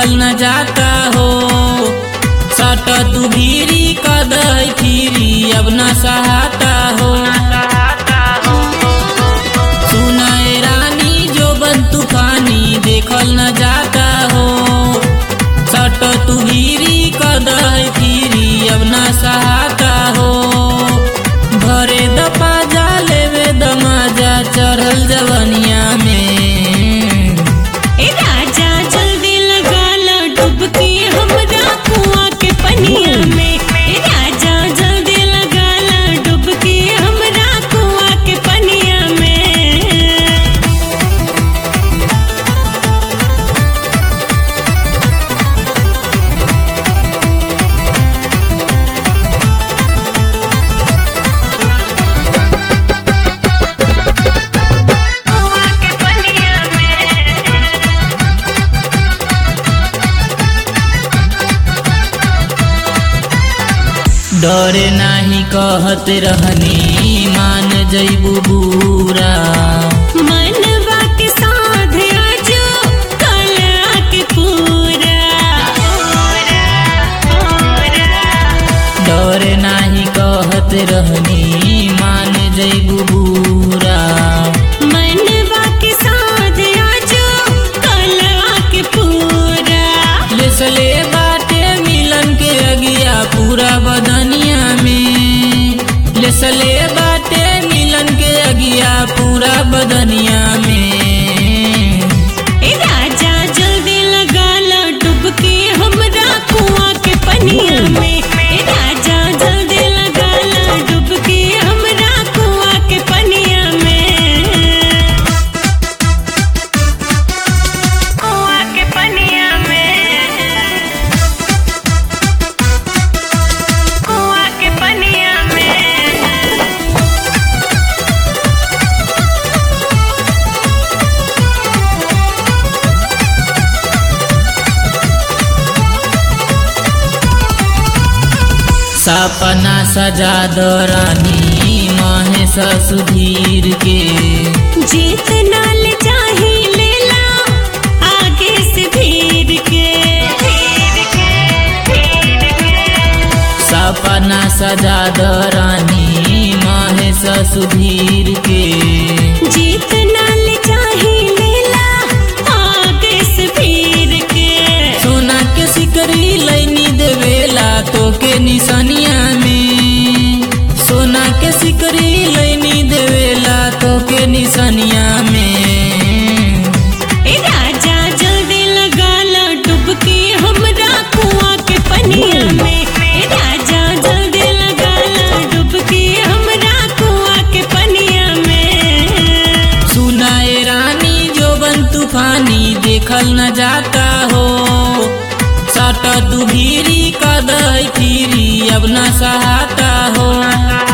देखल न जाता हो सट तू भीरी कदई फिरी अब न सहाता हो सुनाए रानी जो बन तूफानी देखल न जाता हो सट तू भीरी कदई फिरी अब न सहाता हो भरे दपा जा लेवे दमाजा चढ़ल जवनिया में ए राजा जल्दी लगा ला डुबकी हमरा कुआं के पनिया में ए राजा जल्दी लगा ला डुबकी हमरा कुआं के पनिया में कुआं के पनिया में डरे नाही कहत रहनी मान जैबू बूरा मनवा के साध आजो कला के पूरा डरे नाही कहत रहनी मान जैबू बूरा मनवा के साध आजो कला के पूरा लेसले बाटे मिलन के अगिया पूरा बदनिया में लेसले बाटे मिलन के अगिया पूरा बदनिया में ए राजा जल्दी लगा ला डुबकी हमरा कुआं के पनिया में ए राजा जल्दी लगा ला डुबकी हमरा कुआं के पनिया में कुआं के पनिया में कुआं के पनिया में सपना सजा दरानी महेश सुधीर के जितना ले चाहे लेला आगे से भीड़ के सपना सजा दरानी महेश सुधीर के जितना ले चाहे लेला आगे से भीड़ के सोना के सिकरी लैनी देवेला तो के निशानिया में सोना के सिकरी लैनी देवेला तो के निशानिया में ए राजा जल्दी लगा ला डुबकी हमरा कुआं के पनिया में ए राजा जल्दी लगा ला डुबकी हमरा कुआं के पनिया में सुनाए रानी जो बन तूफानी देखल न जाता हो सट तू भीरी कदई फिरी अब न सहाता हो